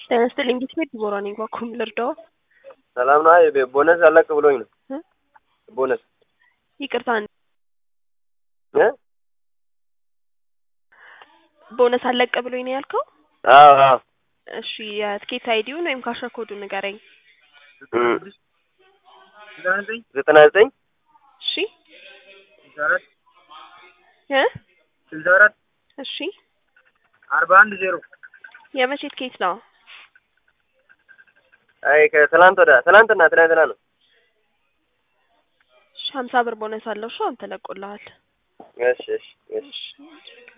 ጤና ይስጥልኝ ቤት ዲቦራ ነኝ። እባክዎን ልርዳዎ? ሰላም ነው። አይ ቦነስ አለቅ ብሎኝ ነው። እ? ቦነስ ይቅርታ እ? ቦነስ አለቀ ብሎኝ ነው ያልከው? አዎ አዎ እሺ የትኬት አይዲውን ወይም ካሸር ኮዱን ንገረኝ። እም፣ ዘጠና ዘጠኝ እሺ እ ስልሳ አራት እሺ አርባ አንድ ዜሮ የመቼ ትኬት ነው? አይ ከትላንት ወዳ ትላንትና ትላንትና ነው። እሺ ሀምሳ ብር ቦነስ አለው። እሺ አሁን ተለቆልሃል። እሺ እሺ እሺ እሺ